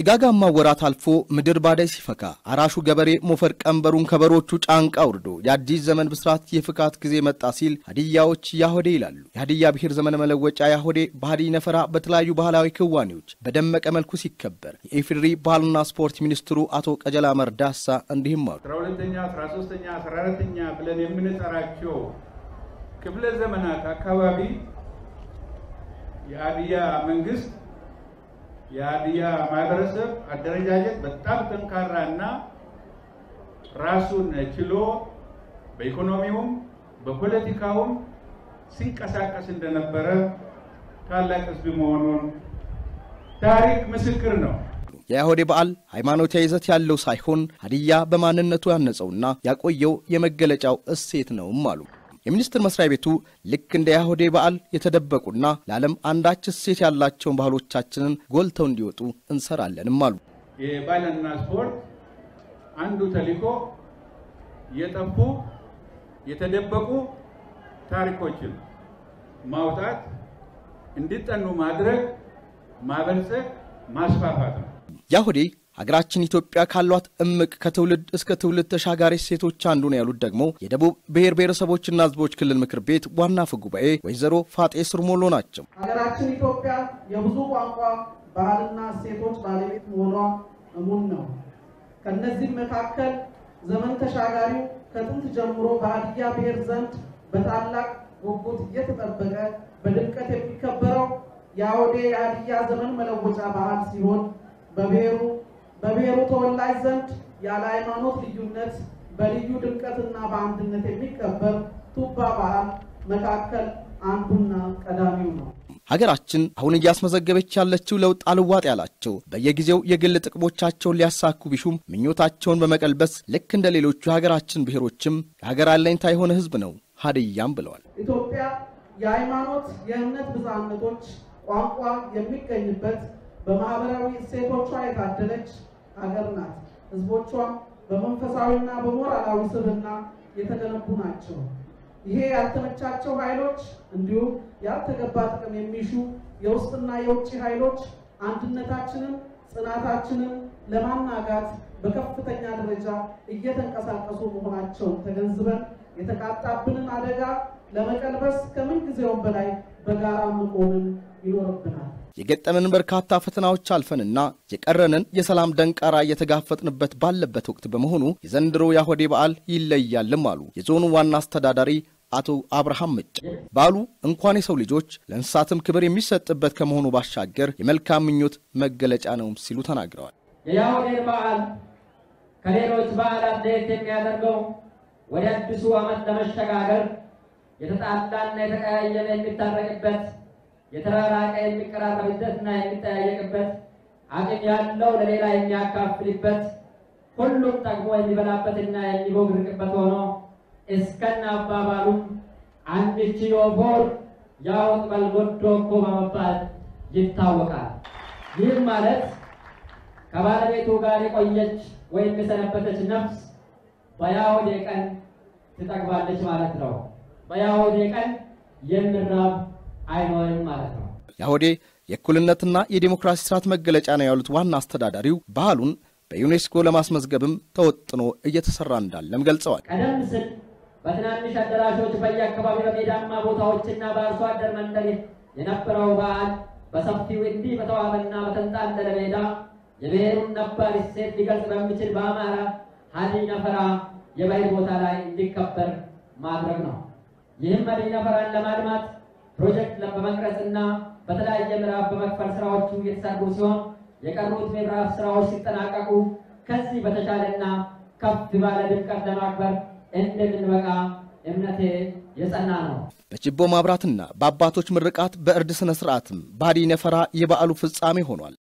ጭጋጋማ ወራት አልፎ ምድር ባዳይ ሲፈካ አራሹ ገበሬ ሞፈር ቀንበሩን ከበሮቹ ጫንቃ አውርዶ የአዲስ ዘመን ብስራት የፍካት ጊዜ መጣ ሲል ሀዲያዎች ያሆዴ ይላሉ። የሀዲያ ብሔር ዘመን መለወጫ ያሆዴ በሀዲይ ነፈራ በተለያዩ ባህላዊ ክዋኔዎች በደመቀ መልኩ ሲከበር የኢፌዴሪ ባህልና ስፖርት ሚኒስትሩ አቶ ቀጀላ መርዳሳ እንዲህም አሉ። አስራ ሁለተኛ አስራ ሶስተኛ አስራ አራተኛ ብለን የምንጠራቸው ክፍለ ዘመናት አካባቢ የሀዲያ መንግስት የሀዲያ ማህበረሰብ አደረጃጀት በጣም ጠንካራ እና ራሱን ችሎ በኢኮኖሚውም በፖለቲካውም ሲንቀሳቀስ እንደነበረ ታላቅ ሕዝብ መሆኑን ታሪክ ምስክር ነው። የያሆዴ በዓል ሃይማኖታዊ ይዘት ያለው ሳይሆን ሀዲያ በማንነቱ ያነጸውና ያቆየው የመገለጫው እሴት ነውም አሉ። የሚኒስቴር መስሪያ ቤቱ ልክ እንደ ያሆዴ በዓል የተደበቁና ለዓለም አንዳች እሴት ያላቸውን ባህሎቻችንን ጎልተው እንዲወጡ እንሰራለንም አሉ። የባህልና ስፖርት አንዱ ተልዕኮ የጠፉ የተደበቁ ታሪኮችን ማውጣት፣ እንዲጠኑ ማድረግ፣ ማበልጸግ፣ ማስፋፋት ነው። ያሆዴ ሀገራችን ኢትዮጵያ ካሏት እምቅ ከትውልድ እስከ ትውልድ ተሻጋሪ እሴቶች አንዱ ነው ያሉት ደግሞ የደቡብ ብሔር ብሔረሰቦችና ሕዝቦች ክልል ምክር ቤት ዋና አፈ ጉባኤ ወይዘሮ ፋጤ ስርሞሎ ናቸው። ሀገራችን ኢትዮጵያ የብዙ ቋንቋ ባህልና እሴቶች ባለቤት መሆኗ እሙን ነው። ከእነዚህም መካከል ዘመን ተሻጋሪው ከጥንት ጀምሮ በሀዲያ ብሔር ዘንድ በታላቅ ጉጉት እየተጠበቀ በድምቀት የሚከበረው የአውዴ የሀዲያ ዘመን መለወጫ በዓል ሲሆን በብሔሩ በብሔሩ ተወላጅ ዘንድ ያለ ሃይማኖት ልዩነት በልዩ ድምቀትና በአንድነት የሚከበር ቱባ በዓል መካከል አንዱና ቀዳሚው ነው። ሀገራችን አሁን እያስመዘገበች ያለችው ለውጥ አልዋጥ ያላቸው በየጊዜው የግል ጥቅሞቻቸውን ሊያሳኩ ቢሹም ምኞታቸውን በመቀልበስ ልክ እንደ ሌሎቹ የሀገራችን ብሔሮችም የሀገር አለኝታ የሆነ ሕዝብ ነው ሀዲያም ብለዋል። ኢትዮጵያ የሃይማኖት የእምነት ብዝሃነቶች ቋንቋ የሚገኝበት በማህበራዊ እሴቶቿ የታደለች ሀገር ናት። ህዝቦቿም በመንፈሳዊና በሞራላዊ ስብዕና የተገነቡ ናቸው። ይሄ ያልተመቻቸው ኃይሎች እንዲሁም ያልተገባ ጥቅም የሚሹ የውስጥና የውጭ ኃይሎች አንድነታችንን፣ ጽናታችንን ለማናጋት በከፍተኛ ደረጃ እየተንቀሳቀሱ መሆናቸውን ተገንዝበን የተቃጣብንን አደጋ ለመቀልበስ ከምን ጊዜውም በላይ በጋራ መቆምን ይኖርብናል። የገጠመንን በርካታ ፈተናዎች አልፈንና የቀረንን የሰላም ደንቃራ እየተጋፈጥንበት ባለበት ወቅት በመሆኑ የዘንድሮ የአሆዴ በዓል ይለያልም አሉ የዞኑ ዋና አስተዳዳሪ አቶ አብርሃም ምጭ። በዓሉ እንኳን የሰው ልጆች ለእንስሳትም ክብር የሚሰጥበት ከመሆኑ ባሻገር የመልካም ምኞት መገለጫ ነውም ሲሉ ተናግረዋል። የያሆዴን በዓል ከሌሎች በዓላት ለየት የሚያደርገው ወደ አዲሱ ዓመት ለመሸጋገር የተጣላና የተቀያየመ የሚታረቅበት የተራራቀ የሚቀራረብበትና የሚጠያየቅበት አቅም ያለው ለሌላ የሚያካፍልበት ሁሉም ጠግቦ የሚበላበትና የሚቦግርቅበት ሆኖ እስከነ አባባሉም አንቺ ዮፎር ያወቅ በልጎዶ እኮ በመባል ይታወቃል። ይህም ማለት ከባለቤቱ ጋር የቆየች ወይም የሰነበተች ነፍስ በያሆዴ ቀን ትጠግባለች ማለት ነው። በያሆዴ ቀን የምራብ አይኖርም ማለት ነው። ያሆዴ የእኩልነትና የዴሞክራሲ ስርዓት መገለጫ ነው ያሉት ዋና አስተዳዳሪው ባህሉን በዩኔስኮ ለማስመዝገብም ተወጥኖ እየተሰራ እንዳለም ገልጸዋል። ቀደም ሲል በትናንሽ አዳራሾች በየአካባቢ በሜዳማ ቦታዎችና በአርሶ አደር መንደር የነበረው በዓል በሰፊው እንዲህ በተዋበና በተንጣለለ ሜዳ የብሔሩን ነባር እሴት ሊገልጽ በሚችል በአማራ ሀዲይ ነፈራ የባህል ቦታ ላይ እንዲከበር ማድረግ ነው። ይህም ሀዲይ ነፈራን ለማልማት ፕሮጀክት በመቅረጽና በተለያየ ምዕራፍ በመክፈል ስራዎቹ የተሰሩ ሲሆን የቀሩት ምዕራፍ ስራዎች ሲጠናቀቁ ከዚህ በተሻለና ከፍ ባለ ድምቀት ለማክበር እንደምንበቃ እምነቴ የጸና ነው። በችቦ ማብራትና በአባቶች ምርቃት በእርድ ሥነ ሥርዓትም በሀዲይ ነፈራ የበዓሉ ፍጻሜ ሆኗል።